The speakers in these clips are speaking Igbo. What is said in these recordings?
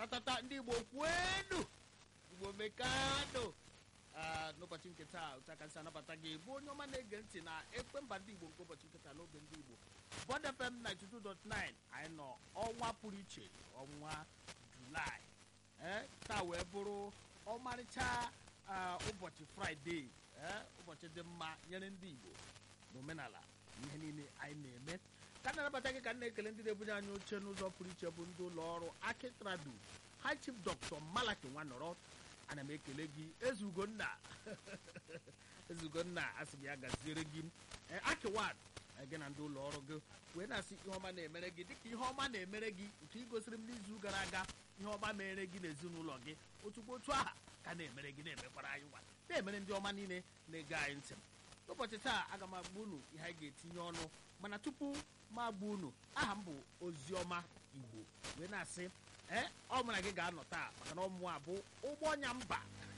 tatata ndị igbo kwenu igbo mekano Ah, n'ụbọchị nke taa otu aka si anabata gị bụ onye ọma na-ege ntị na ekpe mba ndị igbo nke ụbọchị nke taa n'oge ndị igbo Bond FM 92.9 anyị nọ ọnwa pụrụ iche ọnwa julaị ee taa wee bụrụ ọmarịcha ah, ụbọchị fraịde ee ụbọchị dị mma nyere ndị igbo n'omenala na ihe niile anyị na-eme ka m na-anabata gị ka m na-ekele ndị na-ebunye anyị oche n'ụzọ pụrụ iche bụ ndị ụlọ ọrụ akitradu high chief dr malaki nwanọrọ ana m ekele gị ezugonna ezugonna asị m ya gaziere gị ee, akiwan ee, gị na ndị ụlọ ọrụ gị wee na-asị ihe ọma na-emere gị dịka ihe ọma na-emere gị nke ị gosiri m n'izu gara aga ihe ọma mere gị n'ezinụlọ gị otukwu otu aha ka na-emere gị na-emekwara anyị nwa na-emere ndị ọma niile na-ege anyị ntị n'ụbọchị taa aga m agba unu ihe anyị ga-etinye ọnụ mana tupu m agba unu aha m bụ oziọma igbo wee na-asị ee ọ mụ na gị ga-anọ taa maka na ọmụ a bụ ụgbọ ọnya mba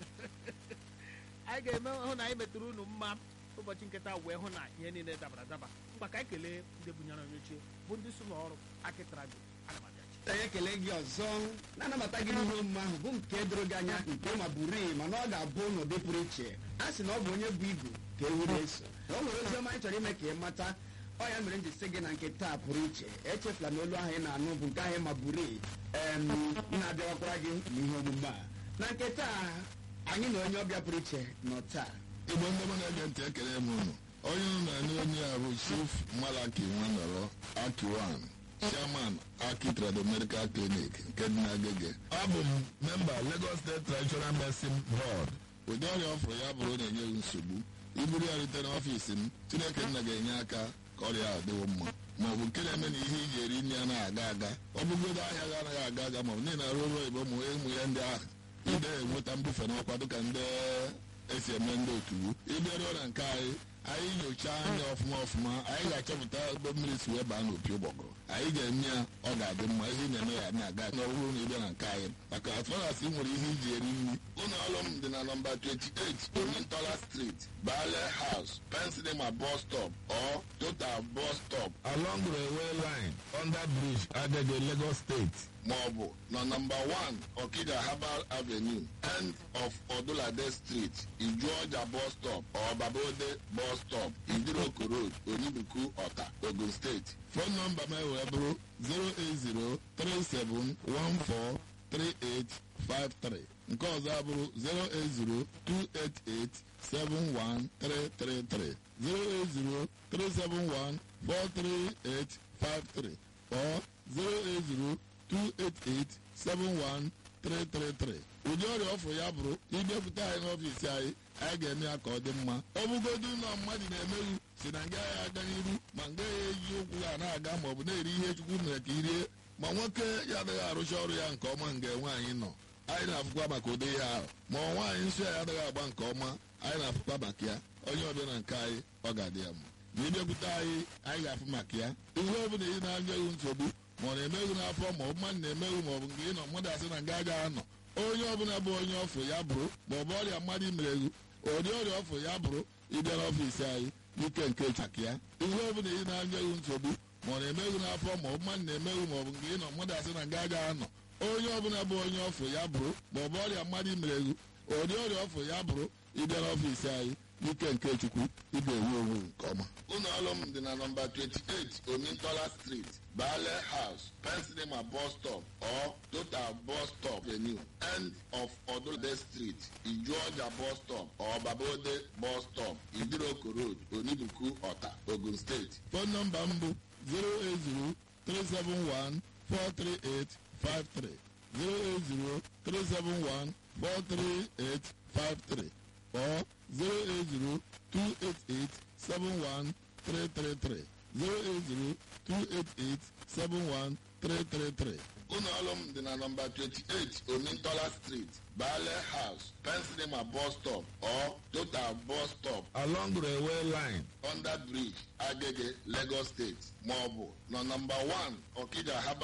anyị ga-eme hụ na anyị metụrụ unu mma ụbọchị nketa wee hụ na ihe niile dabara adaba mgba ka anyị kelee ndị bunyere onye ochie bụ ndị so n'ọrụ akịtarago ana m abịachi anyị ekele gị ọzọ na-anabata gị n'ihe omume ahụ bụ nke doro gị anya nke ma buru mana ọ ga-abụ n'ụdị pụrụ iche a sị na ọ bụ onye bụ igu ka ewu na-eso na o nwere ozi ọma anyị chọrọ ime ka ị mata ọ ya mere m ji sị gị na nke taa pụrụ iche echefula na olu ahụ ị na-anụ bụ nke ahụ ma buru na-abịawakwara gị n'ihe omume a na nke taa anyị na onye ọbịa pụrụ iche nọ taa igbo ndị ọma na-ege ntị ekele m unu onye unu na-anụ onye a bụ chief malaki nwanọrọ akiwan chairman aki trado medical clinic nke dị n'agege abụ m memba lagos state traditional medicine board ụdị ọrịa ọfụrụ ya bụrụ na-enye gị nsogbu iburu ya rute n'ọfiisi m chineke nna ga-enye aka ka ọrịa a dịwo mma ma ọ bụ nke na-eme na ihe iji eri nri anaghị aga aga ọ bụgodo ahịa ga anaghị aga aga ma ọ bụ niile arụ ụlọ igbo ụmụ ụmụ ya ndị ahụ ide enweta mbufe n'ọkwa dịka ndị esi eme ndị otuwu ịbịaruo na nke anyị anyị nyochaa anya ọfụma ọfụma anyị ga-achọpụta ebe mmiri si wee baa n'opi ụgbọgụrụ anyị ga-eme ya ọ ga-adị mma ihe ị na-eme ya na-aga n'ọhụrụ na ịbịa na nke anyị maka atụrasị nwere ihe iji eri nri ụlọ ọrụ m dị na nọmba 28 omintola street bale house pensilema bus stop or total bus stop along railway line under bridge agege lagos state maọbụ na nọmba 1 okija herbal avenue end of odulade street ijuọja bus stop or babode bus stop idiroko road onibuku ọta ogun steeti fon nọmba m wee bụrụ 08037143853 nke ọzọ abụrụ 08028871333 08037143853 or 080 288-71333 ụdị ọrịa ọfụ ya bụrụ ịbịakwute anyị n'ọfiisi anyị anyị ga-eme ya ka ọ dị mma ọ bụgodu ụlọ mmadụ na-emeghu si na nga ya aga n'iru ma nga ya eji ụkwụ ya na-aga ma ọ bụ na-eri ihe chukwu mere ka irie ma nwoke ya adịghị arụcha ọrụ ya nke ọma nga nwaanyị nọ anyị na-afụkwa maka ụdị ihe ahụ ma ọ nwaanyị nsọ ya adịghị agba nke ọma anyị na-afụkwa maka ya onye ọbịa na nke anyị ọ ga-adị ya mma ma ịbịakwute anyị anyị ga-afụ maka ya ihe ọ bụla ị na-anya ewu nsogbu ma ọ na-emeghu n'afọ ma ọ bụ mmadụ na-emeghu ma ọ bụ nke ị nọ mmadụ asị na nga agaghị anọ onye ọbụla bụ onye ọfụ ya bụrụ ma ọ bụ ọrịa mmadụ imereghu ụdị ọrịa ọfụ ya bụrụ ịbịa n'ọfiisi anyị n'ike nke chaka ya ihe ọbụla ị na-anya ewu nsogbu ma ọ na-emeghu n'afọ ma ọ bụ mmadụ na-emeghu ma ọ bụ nke ị nọ mmadụ asị na nga agaghị anọ onye ọbụla bụ onye ọfụ ya bụrụ ma ọ bụ ọrịa mmadụ imereghu ụdị ọrịa ọfụ ya bụrụ ịbịa n'ọfiisi anyị n'ike nke chukwu ị ga-enwe onwe nke ọma ụlọ ọrụ m dị na nọmba 28 omintola street bale house pensilema bus stop or total bus stop venue end of odulade street ijuọja bus stop or babode bus stop idiroko road onibuku ọta ogun steeti fon nọmba m bụ 080 371 43853 080 371 43853 or 08028871333 08028871333 ụlọ ọrụ m dị na nọmba 28 omintola street bale house pensilema bus stop or total bus stop along railway line under bridge agege lagos state maọbụ na nọmba 1 okija haba